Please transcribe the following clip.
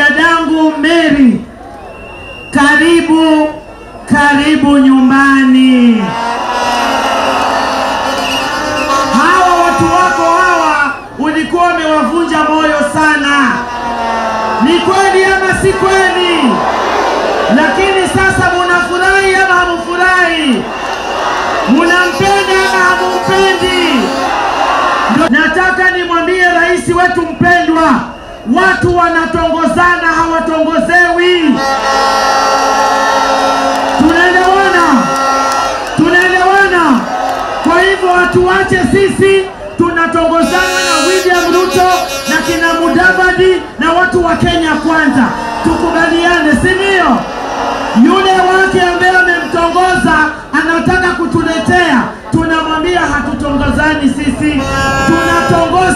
dadangu Mary, karibu karibu nyumbani. Hawa watu wako hawa ulikuwa umewavunja moyo sana, ni kweli ama si kweli? Lakini sasa munafurahi ama hamufurahi? Munampenda ama hamumpendi? Ndio nataka nimwambie rais wetu mpendwa, watu wanatongozana, hawatongozewi. Tunaelewana? Tunaelewana? Kwa hivyo watu wache sisi tunatongozana na William Ruto na kina Mudavadi na watu wa Kenya kwanza, tukubaliane, si ndio? Yule wake ambaye amemtongoza anataka kutuletea, tunamwambia hatutongozani sisi, tunatongoza